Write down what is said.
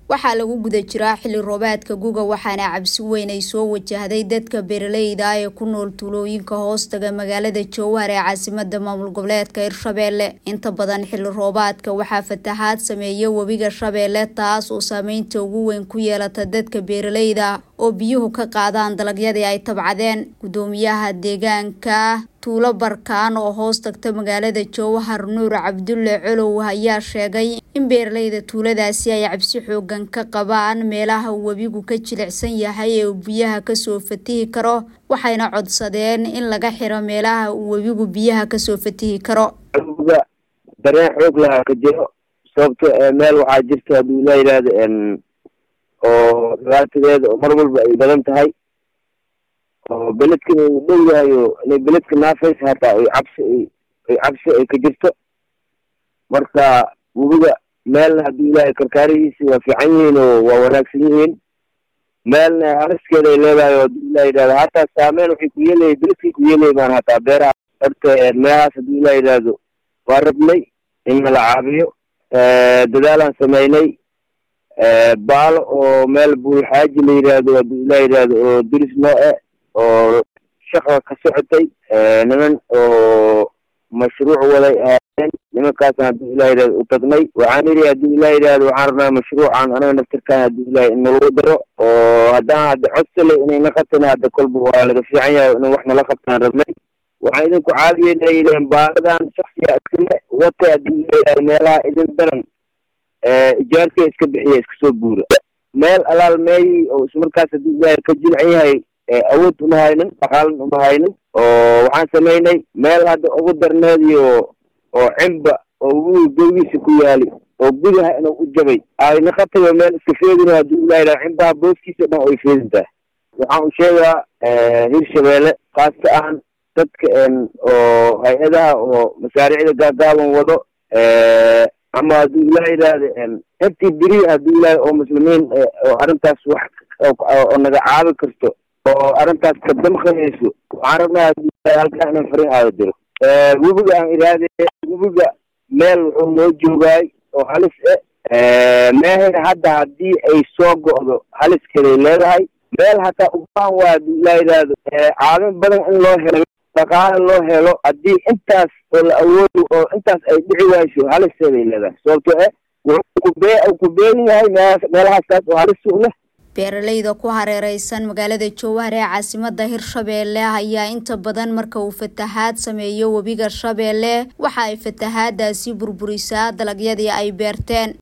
waxaa lagu guda jiraa xilli roobaadka guga waxaana cabsi weyn ay soo wajahday dadka beeraleyda ah ee ku nool tuulooyinka hoostaga magaalada jowhar ee caasimada maamul goboleedka hirshabeelle inta badan xilli roobaadka waxaa fatahaad sameeya webiga shabeelle taas oo saameynta ugu weyn ku yeelata dadka beeraleyda oo biyuhu ka qaadaan dalagyadii ay tabcadeen gudoomiyaha deegaanka tuulo barkaan oo hoos tagta magaalada jowhar nuur cabdulle colow ayaa sheegay in beeraleyda tuuladaasi ay cabsi xoogan ka qabaan meelaha webigu ka jilicsan yahay ee biyaha kasoo fatihi karo waxayna codsadeen in laga xiro meelaha uu webigu biyaha kasoo fatihi karo ga dareen xoog lahaa ka jiro sababto meel waxaa jirta hadduu la yidhaahdo oo dhibaatadeeda oo mar walba ay badan tahay oo beledkan uu dhow yahay oo inay beledka naafaysa hataa ay cabsi ay cabsi ay ka jirto marka webiga meelna hadduu ilaahay karkaarihiisi waa fiican yihiin oo waa wanaagsan yihiin meelna haliskeeda ay leedahay oo hadduu ilah yidhahdo hataa saameyn waxay ku yeelaya beledkay ku yeelaya maan hataa beeraha horta meelahaas hadduu ilah yidhaahdo waa rabnay in nala caabiyo dadaalaan sameynay baalo oo meel buulxaaji la yidhaahdo hadduu ilah yidhaahdo oo diris noo e oo shaqa ka socotay niman oo mashruuc waday ahaayeen nimankaasna hadduu ilah yidhahdo u tagnay waxaan yidhi hadduu ilah yidhahdo waxaan rabnaa mashruucan anaga naftirkaan hadduu ilahay in nalagu daro oo haddaan hadda codsale inay na qabtana hadda kolba waa laga fiican yahay in wax nala qabtaan rabnay waxaan idinku caadiyeyna yidhaheen baaladan shaksiga iskale wata hadduu ilah yidhahdo meelaha idin daran ijaarka iska bixiya iska soo guura meel alaal meeyi oo ismarkaas hadduu ilaahay ka jilcan yahay awood uma haynin dhaqaalan uma haynin oo waxaan samaynay meel hadda ugu darneediyo oo cimba oo webiga gowgiisa ku yaali oo gudaha inuu u jabay ayna qatayo meel iska feedin hadduu ilah yidhaha cimbaha booskiisa dhan ay feedin tahay waxaan u sheegaa hirshabeelle khaasta ahan dadka oo hay-adaha oo masaariicda gaagaaban wado ama hadduu ilah yidhaahdo intii beri hadduu ilahay oo muslimiin oo arrintaas wax oo naga caabi karto oo arrintaas ka damqanayso waxaan rabnaa hadduu ilahay halkaa inaan fariin aada diro webiga aan iraade webiga meel wuxuu noo joogaay oo halis e meehayna hadda haddii ay soo go'do haliskeeday leedahay meel hataa ubaan waa hadduu ilah yidhaahdo caabin badan in loo helo dhaqaale loo helo haddii intaas oo la awoodo oo intaas ay dhici wayso halisteeday leedahay sababto e wuxuu kubee ku beegan yahay meelahaastaas oo halis u leh beeraleyda ku hareereysan magaalada jowhar ee caasimada hirshabeelle ayaa inta badan marka uu fatahaad sameeyo webiga shabeelle waxa ay fatahaadaasi burburisaa dalagyadii ay beerteen